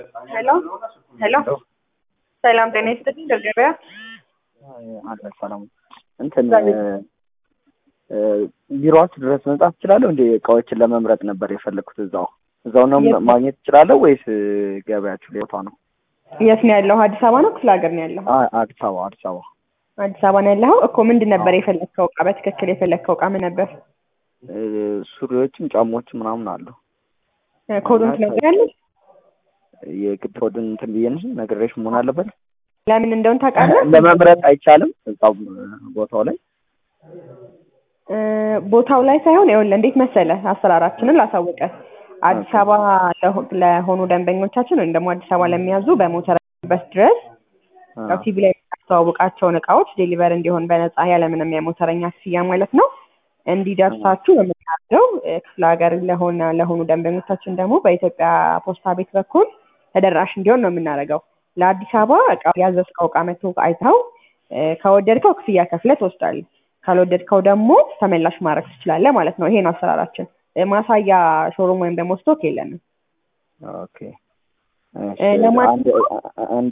ሄሎ ሄሎ ሰላም ጤና ይስጥልኝ ገበያ አለ ሰላም እንትን ቢሮዋችሁ ድረስ መምጣት እችላለሁ እንዴ? እቃዎችን ለመምረጥ ነበር የፈለግኩት። እዛው እዛው ነው ማግኘት እችላለሁ ወይስ ገበያችሁ ላይ ቦታ ነው? የት ነው ያለው? አዲስ አበባ ነው ክፍለ ሀገር ነው ያለው? አ- አዲስ አበባ አዲስ አበባ አዲስ አበባ ነው ያለኸው እኮ። ምንድን ነበር የፈለግከው እቃ? በትክክል የፈለግከው እቃ ምን ነበር? እ፣ ሱሪዎችም ጫማዎችም ምናምን አሉ። ኮዱን ትነግሪያለሽ? የግድ ኮድን እንትን ብዬ ነው ነግሬሽ መሆን አለበት። ለምን እንደሆነ ታውቃለህ? ለመምረጥ አይቻልም እዛው ቦታው ላይ እ፣ ቦታው ላይ ሳይሆን ይኸውልህ እንዴት መሰለህ አሰራራችንን ላሳውቀ አዲስ አበባ ለሆ- ለሆኑ ደንበኞቻችን ወይም ደግሞ አዲስ አበባ ለሚያዙ በሞተር በስ ድረስ አ፣ ያው ቲቪ ላይ የምናስተዋውቃቸውን እቃዎች ዴሊቨር እንዲሆን በነፃ ያለምንም የሞተረኛ ክፍያ ማለት ነው እንዲደርሳችሁ የምናደርገው እ፣ ክፍለ ሀገር ለሆነ ለሆኑ ደንበኞቻችን ደግሞ በኢትዮጵያ ፖስታ ቤት በኩል ተደራሽ እንዲሆን ነው የምናደርገው። ለአዲስ አበባ እቃ ያዘዝከው እቃ መጥቶ አይተው እ፣ ከወደድከው ክፍያ ከፍለህ ትወስዳለህ። ካልወደድከው ደግሞ ተመላሽ ማድረግ ትችላለህ ማለት ነው። ይሄ ነው አሰራራችን። እ፣ ማሳያ ሾሩም ወይም ደግሞ ስቶክ የለንም። ኦኬ እ፣ ለማ- አንድ